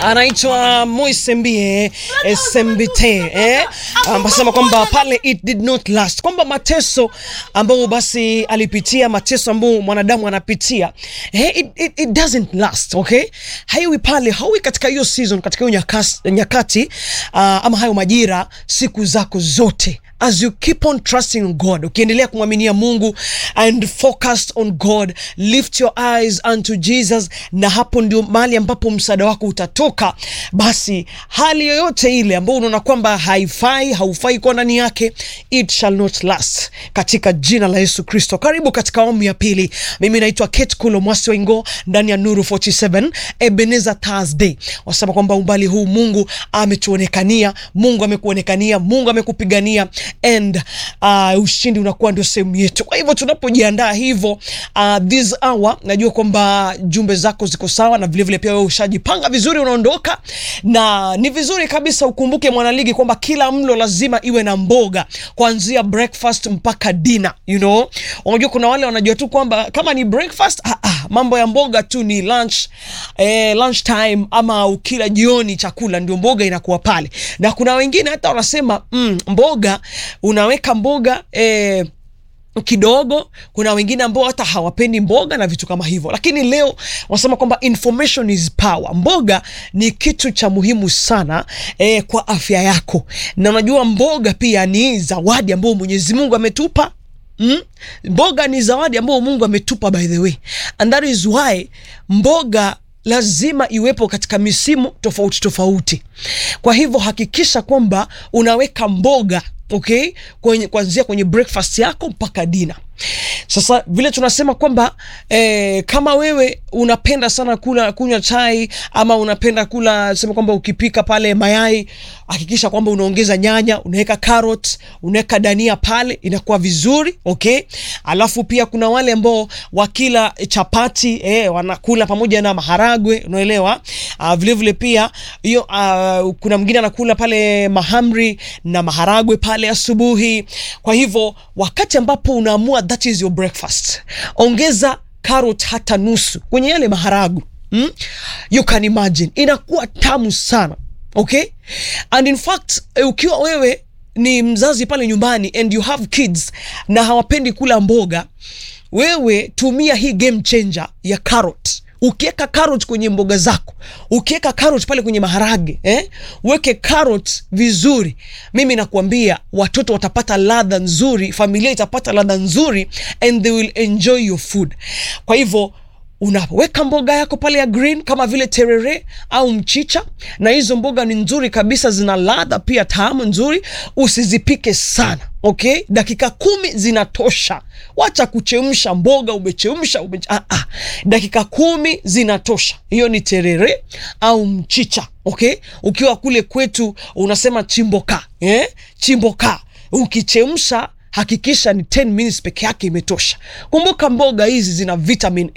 anaitwa Moisembie Sembite eh, ambasema kwamba pale it did not last, kwamba mateso ambayo basi alipitia, mateso ambayo mwanadamu anapitia eh, it, it, it doesn't last okay, haiwi pale, hauwi katika hiyo season, katika hiyo nyakati, nyakati uh, ama hayo majira siku zako zote as you keep on trusting on God, ukiendelea kumwaminia Mungu and focused on God, lift your eyes unto Jesus, na hapo ndio mahali ambapo msaada wako utatoka. Basi hali yoyote ile ambayo unaona kwamba haifai, haufai kuwa ndani yake, it shall not last, katika jina la Yesu Kristo. Karibu katika awamu ya pili. Mimi naitwa Kate Kulo Mwasi Waingo ndani ya Nuru 47 Ebenezer Thursday. Wasema kwamba umbali huu Mungu ametuonekania, Mungu amekuonekania, Mungu amekupigania and uh, ushindi unakuwa ndio sehemu yetu. Kwa hivyo tunapojiandaa hivyo uh, this hour, najua kwamba jumbe zako ziko sawa na vilevile vile pia wewe ushajipanga vizuri, unaondoka na ni vizuri kabisa. Ukumbuke mwanaligi kwamba kila mlo lazima iwe na mboga kuanzia breakfast mpaka dinner, you know. Unajua kuna wale wanajua tu kwamba kama ni breakfast ah, ah, mambo ya mboga tu ni lunch, eh, lunch time ama ukila jioni chakula ndio mboga inakuwa pale, na kuna wengine hata wanasema mm, mboga unaweka mboga eh, kidogo. Kuna wengine ambao hata hawapendi mboga na vitu kama hivyo, lakini leo wanasema kwamba information is power. Mboga ni kitu cha muhimu sana eh, kwa afya yako, na unajua mboga pia ni zawadi ambayo Mwenyezi Mungu ametupa. Mm? Mboga ni zawadi ambayo Mungu ametupa by the way, and that is why mboga lazima iwepo katika misimu tofauti tofauti. Kwa hivyo hakikisha kwamba unaweka mboga okay, kwenye kuanzia kwenye breakfast yako mpaka dina. Sasa vile tunasema kwamba eh, kama wewe unapenda sana kula kunywa chai ama unapenda kula sema kwamba ukipika pale mayai, hakikisha kwamba unaongeza nyanya, unaweka carrot, unaweka dania pale, inakuwa vizuri okay. Alafu pia kuna wale ambao wakila chapati eh, wanakula pamoja na maharagwe, unaelewa. Uh, vile vile pia hiyo uh, kuna mwingine anakula pale mahamri na maharagwe pale asubuhi. Kwa hivyo wakati ambapo unaamua that is your breakfast, ongeza carrot hata nusu kwenye yale maharagu mm? You can imagine inakuwa tamu sana okay, and in fact ukiwa wewe ni mzazi pale nyumbani and you have kids na hawapendi kula mboga, wewe tumia hii game changer ya carrot Ukiweka carrot kwenye mboga zako, ukiweka carrot pale kwenye maharage eh, weke carrot vizuri, mimi nakuambia watoto watapata ladha nzuri, familia itapata ladha nzuri and they will enjoy your food. Kwa hivyo unaweka mboga yako pale ya green kama vile terere au mchicha, na hizo mboga ni nzuri kabisa, zina ladha pia tamu nzuri. Usizipike sana okay, dakika kumi zinatosha. Wacha kuchemsha mboga, umechemsha ume... ah, ah. dakika kumi zinatosha. Hiyo ni terere au mchicha okay. Ukiwa kule kwetu unasema chimboka eh? Chimboka ukichemsha hakikisha ni 10 minutes peke yake imetosha. Kumbuka mboga hizi zina vitamin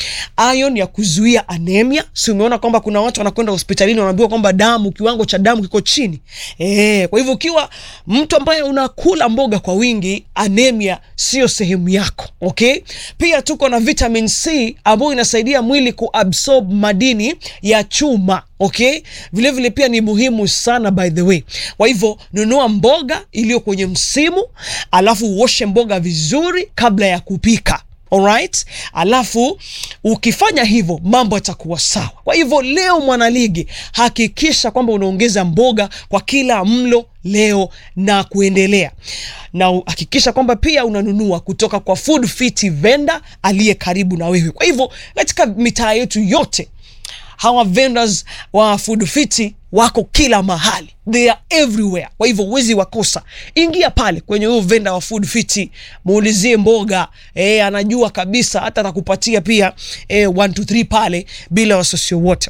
A, iron ya kuzuia anemia. Si umeona kwamba kuna watu wanakwenda hospitalini wanaambiwa kwamba damu, kiwango cha damu kiko chini e. Kwa hivyo ukiwa mtu ambaye unakula mboga kwa wingi, anemia sio sehemu yako okay. Pia tuko na vitamin C ambayo inasaidia mwili kuabsorb madini ya chuma okay. Vile vile pia ni muhimu sana by the way. Kwa hivyo nunua mboga iliyo kwenye msimu, alafu uoshe mboga vizuri kabla ya kupika. Alright, alafu ukifanya hivyo mambo yatakuwa sawa. Kwa hivyo leo, mwanaligi, hakikisha kwamba unaongeza mboga kwa kila mlo leo na kuendelea, na hakikisha kwamba pia unanunua kutoka kwa Food Fit vendor aliye karibu na wewe. Kwa hivyo katika mitaa yetu yote hawa vendors wa Food Fit wako kila mahali, they are everywhere. Kwa hivyo huwezi wakosa, ingia pale kwenye huyo vendor wa Food Fit, muulizie mboga e, anajua kabisa, hata atakupatia pia e, 1 2 3 pale bila wasiwasi wote.